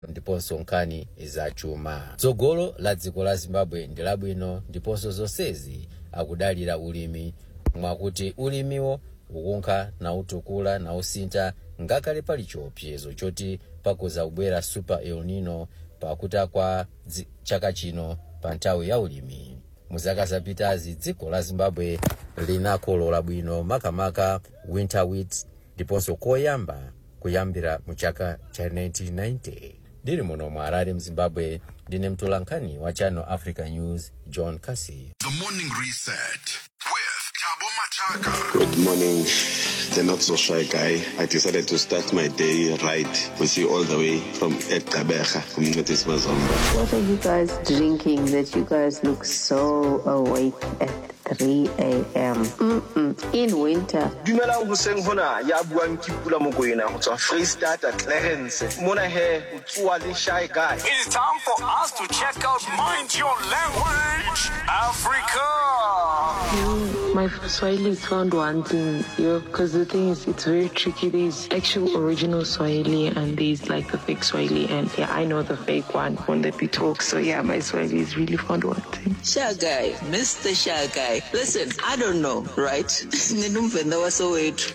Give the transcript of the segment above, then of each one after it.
ndiponso nkhani zachuma tsogolo la dziko la zimbabwe ndi labwino ndiponso zonsezi akudalira ulimi mwakuti ulimiwo ukunkha nautukula nausintha ngakhale pali chiopsezo choti pakuza kubwera super el nino pakuta kwa dzi- chaka chino pa nthawi ya ulimi muzaka zapitazi dziko la zimbabwe linakolola bwino makamaka winter wheat ndiponso koyamba kuyambira mu chaka cha 1990 ndili muno mu harare mzimbabwe ndine mtolankhani wa channel africa news john casey The morning reset with Tabo Machaka. Good morning, the not so shy guy. I decided to start my day right with you all the way from Ekabeja, community Mazomba. What are you guys drinking that you guys look so awake at 3 a.m.? Mm-mm. In winter. dumelang hoseng hona ya buang ke pula mokoena go tswa freestata clarence mona he o tsoa le shy guy It's time for us to check out Mind Your Language Africa. My Swahili is found wanting, you because the thing is, it's very tricky. There's actual original Swahili and there's like the fake Swahili, and yeah, I know the fake one when they be talk. So yeah, my Swahili is really found wanting. Shy guy, Mr. Shy guy. Listen, I don't know, right? Ninumvenda wasowethu.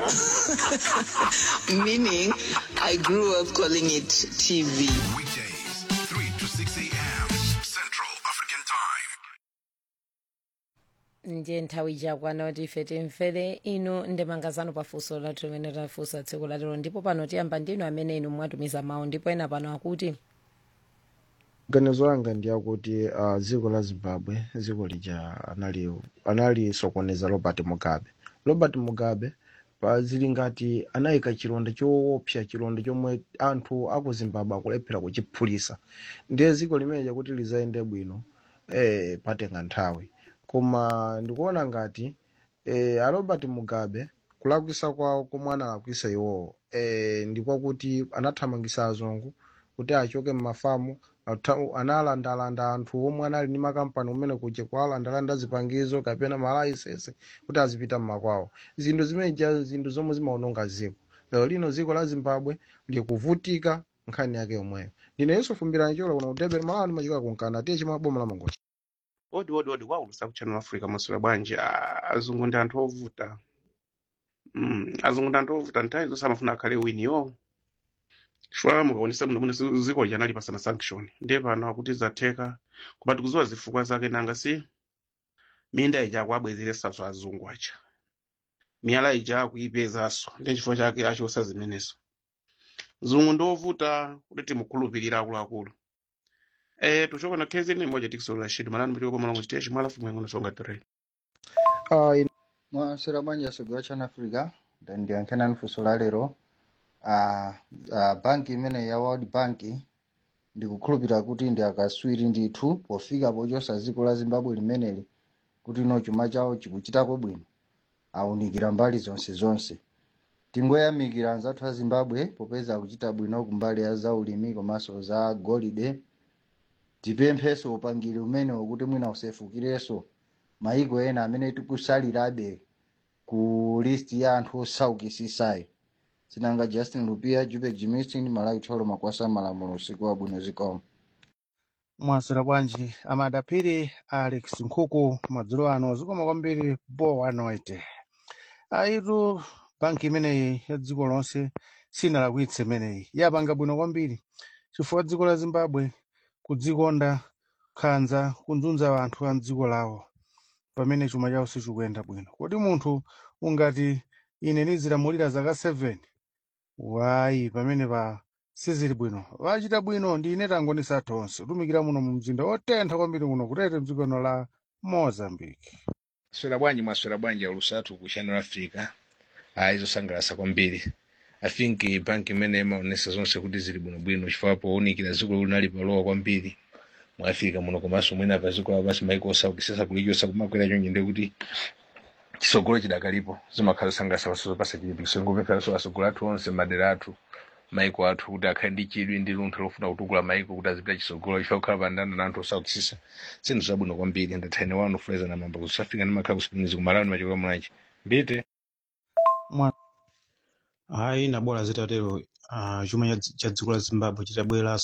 Meaning, I grew up calling it TV. Weekdays, 3 to 6 a.m. Central African Time. ndiye nthawi ichakwana kuti ife timvere inu ndemangazano pafunso lathu limene tafunsa tsiku lalero ndipo pano tiyamba ndinu amene inu mwatumiza mawu ndipo ena pano akuti ganizo langa ndiyakuti uh, dziko la zimbabwe dziko lija anali analisokoneza robert mugabe robert mugabe pa zili ngati anayika chilonda choopsa chilonda chomwe anthu aku zimbabwe akulephera kuchiphulisa ndiye dziko limene chakuti lizayende bwino eh, patenga nthawi koma ndikuona ngati eh, a robert mugabe kulakwisa kwawo komwe analakwisa iwowo eh, ndikwakuti anathamangisa azungu kuti achoke mmafamu atha- analandalanda anthu omwe anali ndi makampani kumene kuja kwalandalanda zipangizo kapena malaisensi kuti azipita mmakwawo zinthu zimeneja zinthu zomwe zimaononga dziko lero lino dziko la zimbabwe likuvutika nkhani yake yomweyo ndine yesu fumbirani chola kuno kutebera malawa ndimachika kunkana tiye chimwe boma la mangochi odi odi odi waulusa ku channel africa masula bwanji Ah, azungu ndi anthu ovuta mm, azungu ndi anthu ovuta nthawi zonse amafuna akhale winiyo chifukwa mukaonesa muno muno dziko lija anali pasana sanction ndiye pano akuti zatheka koma tikuziwa zifukwa zake nanga si minda ija akuabwezeresaso azungu aja miyala ija akuipezanso ndi chifukwa chake achosa zimenezo zungu ndi ovuta kuti timukhulupirira akuluakulu eh tuchoka na kezi ni moja tikisola shidi manani mtiko kwa mwanangu chiteshi mwala fumu yangu nasonga tere uh, mwasera bwanji asogera chana africa ndiyankhena funso la lero uh, uh, banki imene ya world bank ndikukhulupirira kuti ndi akaswiri ndithu pofika pochosa dziko la zimbabwe limeneli kuti ino chuma chawo chikuchitako bwino awunikira mbali zonse zonse tingoyamikira anzathu a zimbabwe popeza akuchita bwino kumbali ya zaulimi komanso za golide tipempheso upangiri umenewo kuti mwina usefukirenso maiko ena amene tikusalirabe ku list ya anthu osaukisisayo sinanga justin lupia jube jimistin malawi tholo makwasa malamulo usiku wabwino zikomo mwasera bwanji amadapiri alex nkhuku madzulo ano zikoma kwambiri bo anoite aitu banki imeneyi ya dziko lonse sinalakwitse imeneyi yapanga bwino kwambiri chifukwa dziko la zimbabwe kudzikonda khanza kunzunza anthu a mdziko lawo pamene chuma chawo sichikuyenda bwino kodi munthu ungati ine nizilamulira zaka 7 wayi pamene pa sizili bwino vachita bwino ndi ine tangonisa tonse tumikira muno mu mzinda otentha kwambiri kuno kutete mdzikono la mozambique swera bwanji mwaswera bwanji alusatu ku channel africa aizosangalasa kwambiri i think banki imene imaonesa zonse kuti zili bwinobwino chifukwa powunikira dziko linali palowa kwambiri mu africa muno komanso mwina pa dziko lapasi maiko osaukisisa kulichosa kumakwera chonje ndi kuti chisogolo chidakalipo zimakhala zosangalasa paso pasa chilipikiso ngopempheranso asogolo athu onse madera athu maiko athu kuti akhale ndi chidwi ndi luntha lofuna kutukula maiko kuti azipita chisogolo chifukwa kukhala pandanda na anthu osaukisisa zinthu zabwino kwambiri ndathaine wanu fuleza na mamba kusafika ndimakhala kusipinizi kumalawi ndimachikoka mulanji mbite hayi nabola zitatero uh, chuma cha cha dziko la zimbabwe chitabwera